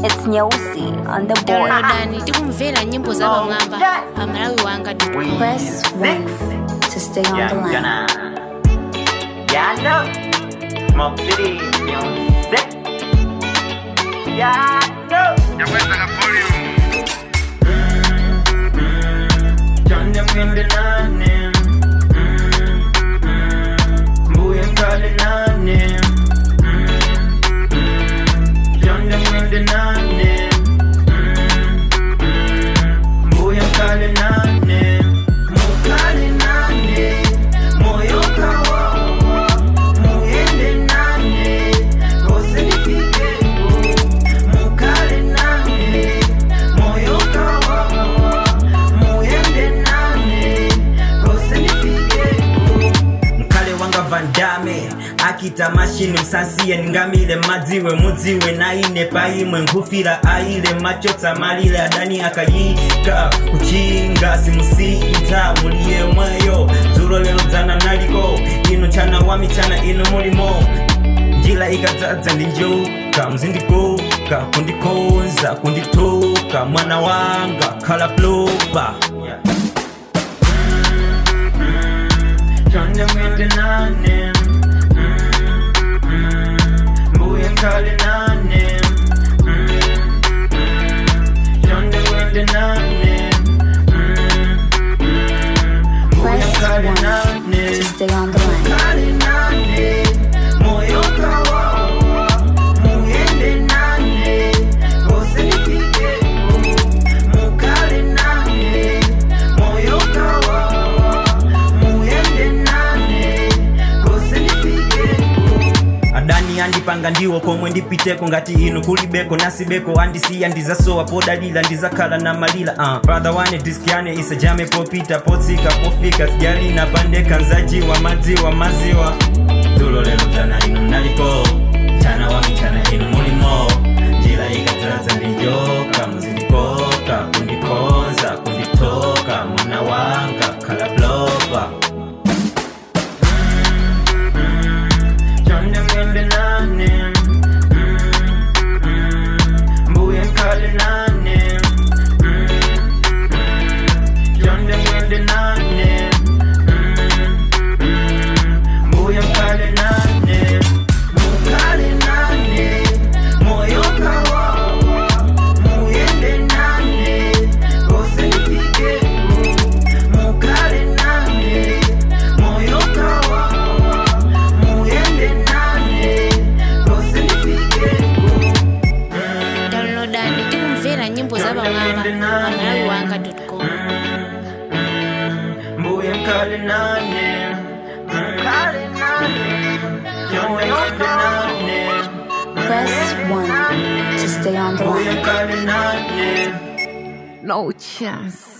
It's Nyeusi on the board. downloadani tikumvera nyimbo za pamwamba pa malawi wanga Press 1 to stay on Yeah, the line. gonna. Yeah, I know. Smoke City music. Yeah, I know. John them in the nane. Boy, I'm calling on him. John them in the nane. Boy, I'm calling on him. Mo calling on him. Moyo kawawa. Muende nane. Kose nifike. Mo calling on him. Moyo kawawa. Muende nane. Kose nifike. mkale wanga vandame akita mashini msansiye ningamile madziwe mudziwe naine paimwe nkufira aile machotsa malile adani akayika kuchinga simusita muliye mweyo dzulo lero dzana naliko inu chana wa michana inu mulimo njila ikadzadza ndi njoka mzindikoka kundikonza kunditoka mwana wanga khala plopa yeah. Turn them in the nane. Boy, I'm calling on him. Turn them in the nane. Boy, I'm Press calling 1 on to him. stay on the line. Calling on him. Moyo kawawa. Muende nane. Kose nifike. Mukale nane. Moyo kawawa. Muende nane. Kose nifike. adani andipanga ndiwo komwe ndipiteko ngati inu kulibeko nasibeko andisiya ndizasowa podalila ndizakhala na malila uh. brother wane diskiane isajame popita potsika pofika sijalina pandeka nzajiwa madziwa maziwa dzulo lero dzana inu mnalipo chana wa michana inu mulimo njira ikadzadza ndijoka muzindikoka kundikonza kunditoka mwana wanga khala blopa Turn them in the nane. Boy, I'm calling on him. Turn them in the nane. Boy, I'm calling on him. Mo calling on him. Moyo kawawa. Muende nane. Kose nifike. Mo calling on him. Moyo kawawa. Muende nane. Kose nifike. downloadani tikumvera nyimbo za pamwamba pa malawi wanga com Boy, I'm calling on him. Calling on him. Join in the name. Press 1 to stay on the Boy, line. I'm calling on him. No chance.